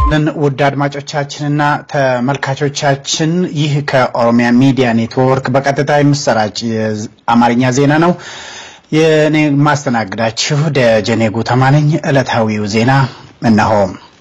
ልን ውድ አድማጮቻችንና ተመልካቾቻችን ይህ ከኦሮሚያ ሚዲያ ኔትወርክ በቀጥታ የሚሰራጭ የአማርኛ ዜና ነው። የእኔ ማስተናግዳችሁ ደጀኔ ጉተማ ነኝ። ዕለታዊው ዜና እነሆ።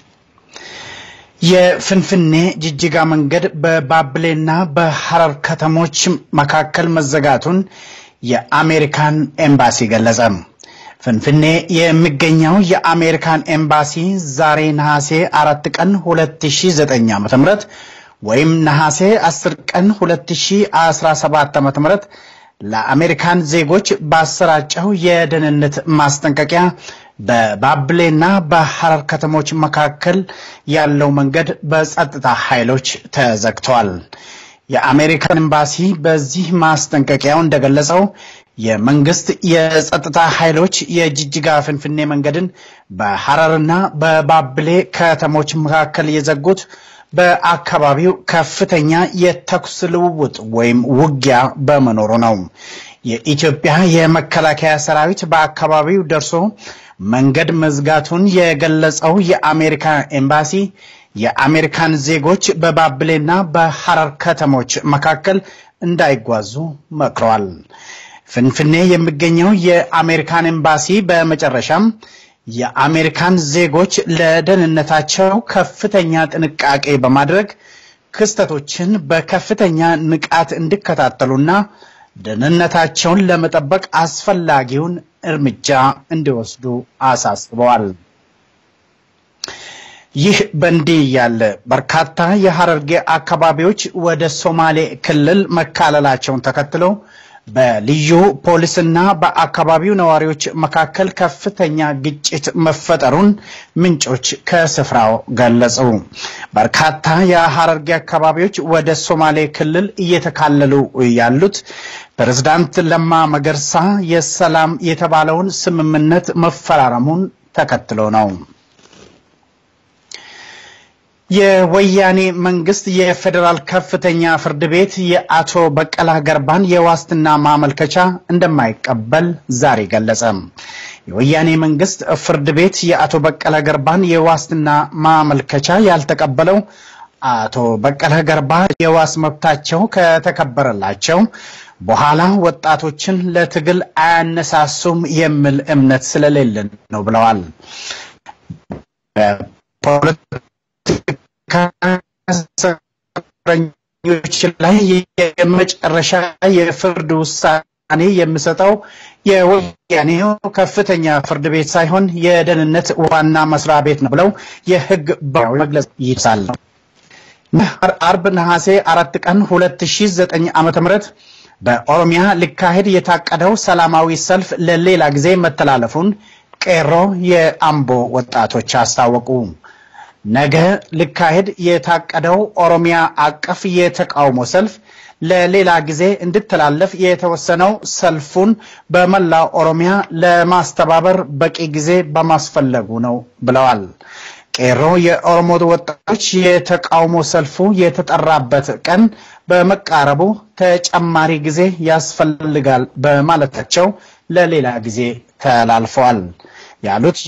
የፍንፍኔ ጅጅጋ መንገድ በባብሌና በሐረር ከተሞች መካከል መዘጋቱን የአሜሪካን ኤምባሲ ገለጸ። ፍንፍኔ የሚገኘው የአሜሪካን ኤምባሲ ዛሬ ነሐሴ አራት ቀን 2009 ዓ.ም ወይም ነሐሴ 10 ቀን 2017 ዓ.ም ለአሜሪካን ዜጎች ባሰራጨው የደህንነት ማስጠንቀቂያ በባብሌና በሐረር ከተሞች መካከል ያለው መንገድ በጸጥታ ኃይሎች ተዘግተዋል። የአሜሪካን ኤምባሲ በዚህ ማስጠንቀቂያው እንደገለጸው የመንግስት የጸጥታ ኃይሎች የጅጅጋ ፍንፍኔ መንገድን በሐረርና በባብሌ ከተሞች መካከል የዘጉት በአካባቢው ከፍተኛ የተኩስ ልውውጥ ወይም ውጊያ በመኖሩ ነው። የኢትዮጵያ የመከላከያ ሰራዊት በአካባቢው ደርሶ መንገድ መዝጋቱን የገለጸው የአሜሪካ ኤምባሲ የአሜሪካን ዜጎች በባብሌና በሐረር ከተሞች መካከል እንዳይጓዙ መክረዋል። ፍንፍኔ የሚገኘው የአሜሪካን ኤምባሲ በመጨረሻም የአሜሪካን ዜጎች ለደህንነታቸው ከፍተኛ ጥንቃቄ በማድረግ ክስተቶችን በከፍተኛ ንቃት እንዲከታተሉና ደህንነታቸውን ለመጠበቅ አስፈላጊውን እርምጃ እንዲወስዱ አሳስበዋል። ይህ በእንዲህ ያለ በርካታ የሐረርጌ አካባቢዎች ወደ ሶማሌ ክልል መካለላቸውን ተከትሎ በልዩ ፖሊስና በአካባቢው ነዋሪዎች መካከል ከፍተኛ ግጭት መፈጠሩን ምንጮች ከስፍራው ገለጹ። በርካታ የሐረርጌ አካባቢዎች ወደ ሶማሌ ክልል እየተካለሉ ያሉት ፕሬዝዳንት ለማ መገርሳ የሰላም የተባለውን ስምምነት መፈራረሙን ተከትሎ ነው። የወያኔ መንግስት የፌዴራል ከፍተኛ ፍርድ ቤት የአቶ በቀላ ገርባን የዋስትና ማመልከቻ እንደማይቀበል ዛሬ ገለጸ። የወያኔ መንግስት ፍርድ ቤት የአቶ በቀለ ገርባን የዋስትና ማመልከቻ ያልተቀበለው አቶ በቀለ ገርባ የዋስ መብታቸው ከተከበረላቸው በኋላ ወጣቶችን ለትግል አያነሳሱም የሚል እምነት ስለሌለን ነው ብለዋል። እስረኞች ላይ የመጨረሻ የፍርድ ውሳኔ የሚሰጠው የወያኔው ከፍተኛ ፍርድ ቤት ሳይሆን የደህንነት ዋና መስሪያ ቤት ነው ብለው የህግ ባለሙያዎች መግለጽ ይሳል። አርብ ነሐሴ አራት ቀን 2009 ዓ.ም በኦሮሚያ ሊካሄድ የታቀደው ሰላማዊ ሰልፍ ለሌላ ጊዜ መተላለፉን ቄሮ የአምቦ ወጣቶች አስታወቁ። ነገ ሊካሄድ የታቀደው ኦሮሚያ አቀፍ የተቃውሞ ሰልፍ ለሌላ ጊዜ እንዲተላለፍ የተወሰነው ሰልፉን በመላው ኦሮሚያ ለማስተባበር በቂ ጊዜ በማስፈለጉ ነው ብለዋል። ቄሮ የኦሮሞ ወጣቶች የተቃውሞ ሰልፉ የተጠራበት ቀን በመቃረቡ ተጨማሪ ጊዜ ያስፈልጋል በማለታቸው ለሌላ ጊዜ ተላልፈዋል ያሉት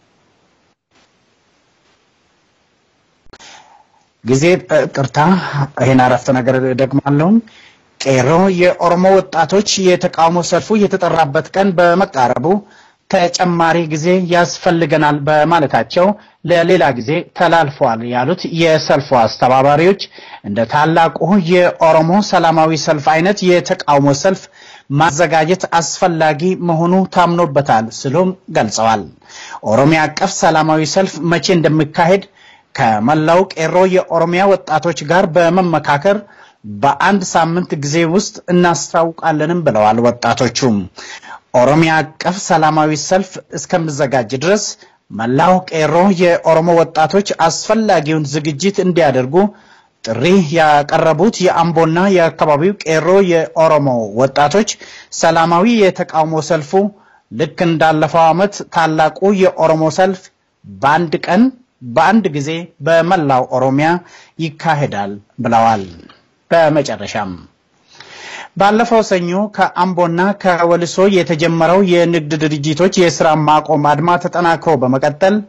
ጊዜ ቅርታ፣ ይሄን አረፍተ ነገር ደግማለሁ። ቄሮ የኦሮሞ ወጣቶች የተቃውሞ ሰልፉ የተጠራበት ቀን በመቃረቡ ተጨማሪ ጊዜ ያስፈልገናል በማለታቸው ለሌላ ጊዜ ተላልፈዋል ያሉት የሰልፉ አስተባባሪዎች እንደ ታላቁ የኦሮሞ ሰላማዊ ሰልፍ አይነት የተቃውሞ ሰልፍ ማዘጋጀት አስፈላጊ መሆኑ ታምኖበታል ሲሉም ገልጸዋል። ኦሮሚያ አቀፍ ሰላማዊ ሰልፍ መቼ እንደሚካሄድ ከመላው ቄሮ የኦሮሚያ ወጣቶች ጋር በመመካከር በአንድ ሳምንት ጊዜ ውስጥ እናስታውቃለንም ብለዋል። ወጣቶቹም ኦሮሚያ አቀፍ ሰላማዊ ሰልፍ እስከሚዘጋጅ ድረስ መላው ቄሮ የኦሮሞ ወጣቶች አስፈላጊውን ዝግጅት እንዲያደርጉ ጥሪ ያቀረቡት የአምቦና የአካባቢው ቄሮ የኦሮሞ ወጣቶች ሰላማዊ የተቃውሞ ሰልፉ ልክ እንዳለፈው ዓመት ታላቁ የኦሮሞ ሰልፍ በአንድ ቀን በአንድ ጊዜ በመላው ኦሮሚያ ይካሄዳል ብለዋል። በመጨረሻም ባለፈው ሰኞ ከአምቦና ከወልሶ የተጀመረው የንግድ ድርጅቶች የስራ ማቆም አድማ ተጠናክሮ በመቀጠል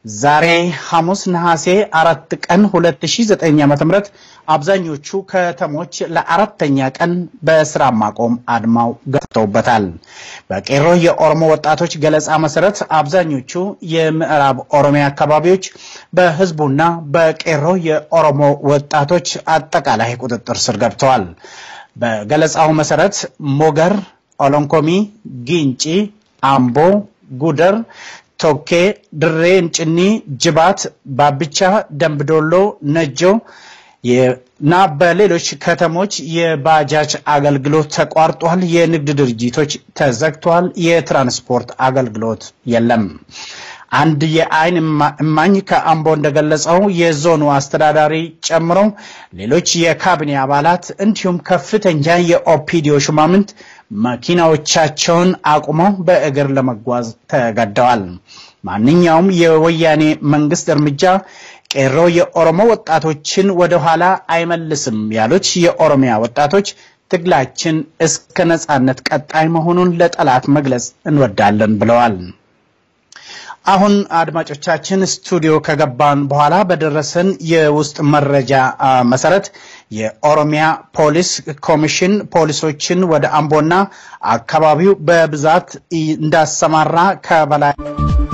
ዛሬ ሐሙስ ነሐሴ አራት ቀን 2009 ዓ.ም አብዛኞቹ ከተሞች ለአራተኛ ቀን በስራ ማቆም አድማው ገብተውበታል። በቄሮ የኦሮሞ ወጣቶች ገለጻ መሰረት አብዛኞቹ የምዕራብ ኦሮሚያ አካባቢዎች በህዝቡና በቄሮ የኦሮሞ ወጣቶች አጠቃላይ ቁጥጥር ስር ገብተዋል። በገለጻው መሰረት ሞገር፣ ኦሎንኮሚ፣ ጊንጪ፣ አምቦ፣ ጉደር ቶኬ፣ ድሬ እንጭኒ፣ ጅባት፣ ባብቻ፣ ደምቢዶሎ፣ ነጆ እና በሌሎች ከተሞች የባጃጅ አገልግሎት ተቋርጧል። የንግድ ድርጅቶች ተዘግተዋል። የትራንስፖርት አገልግሎት የለም። አንድ የዓይን እማኝ ከአምቦ እንደገለጸው የዞኑ አስተዳዳሪ ጨምሮ ሌሎች የካቢኔ አባላት እንዲሁም ከፍተኛ የኦፒዲዮ ሹማምንት መኪናዎቻቸውን አቁመው በእግር ለመጓዝ ተገደዋል። ማንኛውም የወያኔ መንግስት እርምጃ ቄሮ የኦሮሞ ወጣቶችን ወደኋላ አይመልስም ያሉት የኦሮሚያ ወጣቶች ትግላችን እስከ ነጻነት ቀጣይ መሆኑን ለጠላት መግለጽ እንወዳለን ብለዋል። አሁን አድማጮቻችን ስቱዲዮ ከገባን በኋላ በደረሰን የውስጥ መረጃ መሰረት የኦሮሚያ ፖሊስ ኮሚሽን ፖሊሶችን ወደ አምቦና አካባቢው በብዛት እንዳሰማራ ከበላይ